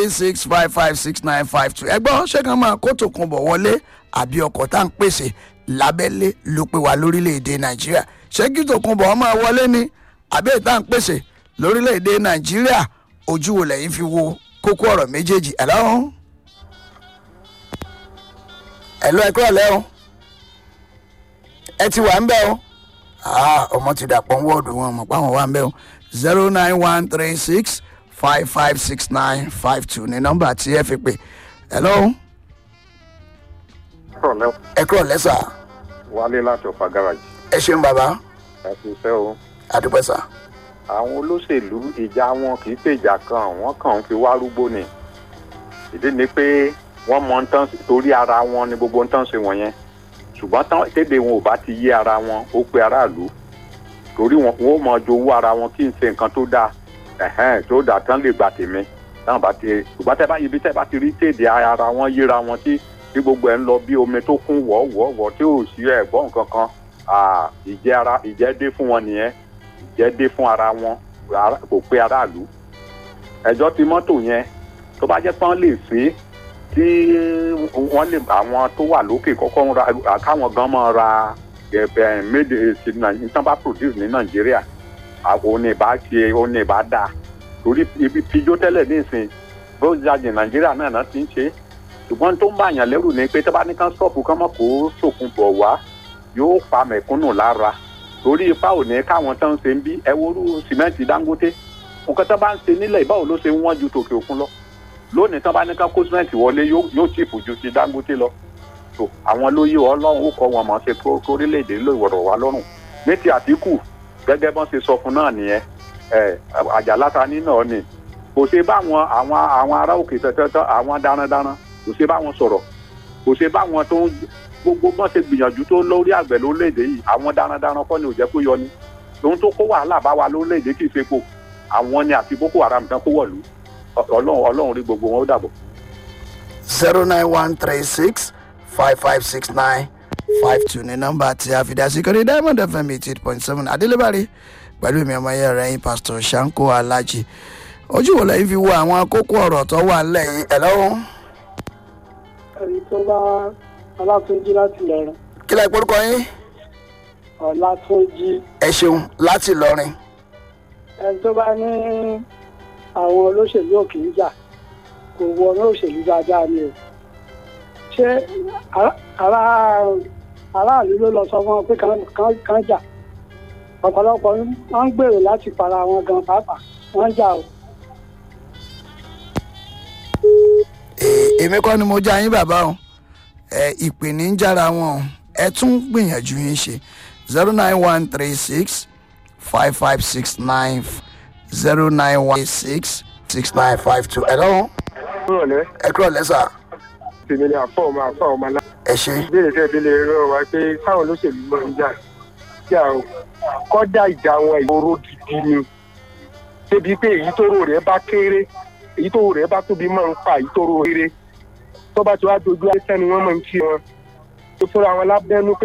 three six five five six nine five two ẹgbọ́n ṣé kan máa kó tòkun bọ̀ wọlé àbí ọkọ̀ tá à ń pèsè lábẹ́lé ló pé wa lórílẹ̀‐èdè nàìjíríà ṣé kí tòkun bọ̀ máa wọlé ni àbí èyí tá à ń pèsè lórílẹ̀‐èdè nàìjíríà ojú wo lẹ́yìn fi wo kókó ọ̀rọ̀ méjèèjì ẹ̀ lọ́rùn ẹ̀ lọ́ ẹ̀kọ́ ọ̀lẹ́ o ẹ ti wà ń bẹ́ o Ah, ọmọ ti dàpọ̀ ń wọ́ọ̀dù wọn mọ̀ pé àwọn wà ń bẹ́ o zero nine one three six five five six nine five two ní nọ́mbà tí ẹ fi pè hello rọ̀lẹ́ ẹ kúrò lẹ́sà wálé láti ọ̀fà gáràjì ẹ ṣeun bàbá ẹ̀sùn iṣẹ́ o. àdúpẹ́ sà àwọn olóṣèlú ìjà wọn kì í ṣèjà kan wọ́n kàn ń fi wá rúgbó ni ìdí ni pé wọ́n mọ ń tán torí ara wọn ni gbogbo ń tán ṣe wọ̀nyẹn ṣùgbọ́n tán tẹ́lẹ̀ wọn ò bá ti yé ara wọn ó pe aráàlú torí wọn wọn ò mọ jowó ara wọn kí n ṣe nǹkan tó dáa ẹ̀hẹ́n tó dáa tán lè gbà tèmi táwọn bá ti ṣùgbọ́n tẹ́ bá ibi tẹ́ bá ti rí tèdè ara wọn yéra wọn tí tí gbogbo ẹ̀ ń lọ bí omi tó kún wọ́ọ̀wọ́ọ̀wọ́ tí ò sí ẹ̀gbọ́n nǹkan kan ah, ìjẹ́ ara ìjẹ́ dé fún wọn nìyẹn ìjẹ́ dé fún ara wọn ara- kò pé aráàlú ẹjọ́ ti mọ́tò yẹn tó bá jẹ́ pọ́n lè ṣe é tí wọ́n lè àwọn tó wà lókè kọ́kọ́ ń ra káwọn gan mọ́ ra ẹ̀bẹ̀ méde sí Nàìjíríà tán bá produce ní Nàìjíríà àwọn òní ìbá ṣe òní ìbá dáa torí ibi pijó tẹ́lẹ̀ nísìn bó jáde Nàìjíríà náà náà ti ń ṣe é ṣùgbọ́n tó ń bá àyàn lẹ́rù ni pé tó bá ní kán stop kán mọ̀ kó sòkun bọ̀ wá yóò pa mẹ̀kúnnù lára torí ipa ò ní káwọn tán ń ṣe ń bí ẹ worú sìmẹ́ǹtì Dangote nǹkan tó bá ń ṣe nílẹ̀ ìbáwò ló ṣe ń wọ́n ju tòkè òkun lọ lónìí tán bá ní ká kó sìmẹ́ǹtì wọlé yóò yóò chìpù ju ti Dangote lọ tó àwọn lóyè ọlọ́run ó kọ́ wọn mọ̀ ṣe kó orílẹ̀-èdè ló ìwọ̀rọ̀ wá lọ́rùn ní ti Àtíkù gẹ́gẹ́ bọ́n ṣe sọ fún náà nìyẹn ẹ àjàlá ta ní náà ni kò ṣe báwọn àwọn àwọn ará òkè tẹ́tẹ́tẹ́ àwọn darandaran kò ṣe báwọn sọ̀rọ̀ kò ṣe báwọn tó ń gbogbo bọ́n ṣe gbìyànjú tó lórí àgbẹ̀ lórílẹ̀‐èdè yìí àwọn darandaran kọ́ ni ò jẹ́ kó yọ ni ohun tó kó wàhálà bá wa lórílẹ̀‐èdè kì í ṣe po àwọn ni àti Boko Haram tán kó wọ̀lú ọlọ́run ọlọ́run rí gbogbo wọn ó dàbọ̀. zero nine one three six five five six nine five two ní nọ́mbà tí a fi dá sí kọ́ni diamond fm eighty eight point seven adélébárí pẹ̀lú ìmọ̀ ọmọ ẹ̀yẹ rẹ̀ yín pastor Shanko Alhaji ojú wo lẹ́yìn fi wo àwọn kókó ọ̀rọ̀ tó wà lẹ́yìn ẹ̀ lọ́wọ́ ẹni tó bá ọlátúnjí láti lọrin kí lẹ́ porúkọ yín ọlátúnjí ẹ ṣeun láti lọrin ẹni tó bá ní àwọn olóṣèlú òkè ń jà kò wọ ní òṣèlú dáadáa ni o ṣé ará- ará aráàlú ló lọ sọ fún wọn pé kán- kán- kán jà ọ̀pọ̀lọpọ̀ wọn ń gbèrò láti para wọn gan pàápàá wọ́n ń jà o. Ee, èmi kọ́ ni mo já yín bàbá o ẹ ìpè ní ń jára wọn o ẹ tún gbìyànjú yín ṣe zero nine one three six five five six nine zero nine one six six nine five two ẹ lọ́wọ́ rọ̀lẹ́ ẹ kúrò lẹ́sà tèmi ni àfọ̀ ọmọ àfọ̀ ọmọ alá. ẹ ṣe ìbéèrè tẹ́ fi lè rọ wá pé káwọn olóṣèlú lọ ń jà jà o kọ́dà ìjà wọn ìgboro gidi ni débi pé èyí tó rò rẹ̀ bá kéré èyí tó rò rẹ̀ bá tóbi máa ń pa èyí tó rò rere tó bá ti wá dojú ayé sẹ́ni wọ́n máa ń kí wọn tó fúnra wọn lábẹ́nú pé